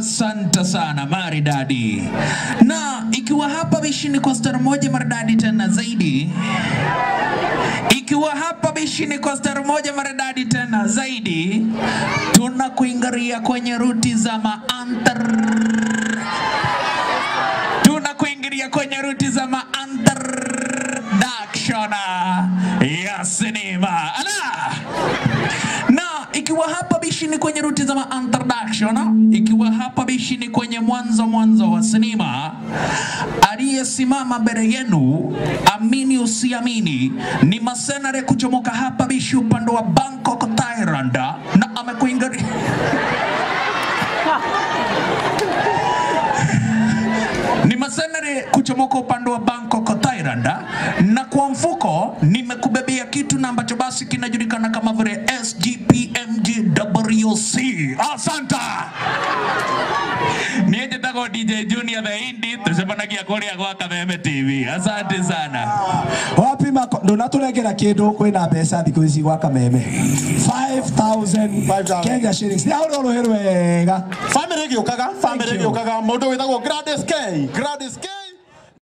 Asante sana maridadi. Na ikiwa hapa bishini kwa stara moja maridadi tena zaidi, ikiwa hapa bishini kwa stara moja maridadi tena zaidi, tunakuingaria kwenye ruti za maantar tunakuingilia kwenye ruti za maantroduction ya sinema ala na ikiwa hapa bishini kwenye ruti za introduction, ikiwa hapa bishini kwenye mwanzo mwanzo wa sinema, aliyesimama mbele yenu, amini usiamini, ni masenare kuchomoka hapa bishi upande wa Bangkok, Thailand, na amekuingaria ni masenare kuchomoka upande wa Bangkok, Thailand, na kwa mfuko nimekubebea kitu na ambacho basi kinajulikana kama vile SGPMGWC. Asanta. Niä njätagwo DJ Junior the Indie tũcemanagia kũrĩa gwa Kameme TV. Asante sana. wapi mako ndunatũnengera kĩndũ kwĩna mbeca thikũ ici gwa kameme 5000 Kenya shillings nĩ ahũrwo rũhĩ rwega Family gĩũkaga, family gĩũkaga, mũndũ wĩtagwo Gladys K. Gladys K.